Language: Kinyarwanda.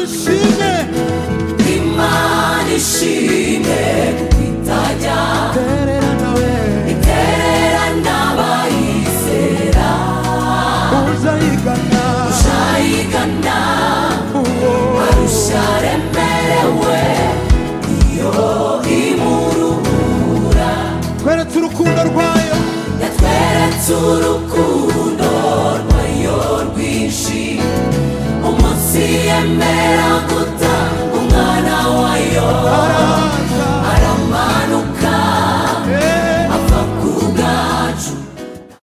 shime imana ishimwe kuko itajya terera nawe iterera n'abayizera uza yigana ayigana uwo arusha aremerewe iyo imuruhura kweretse urukundo rwayo yatweretse urukundo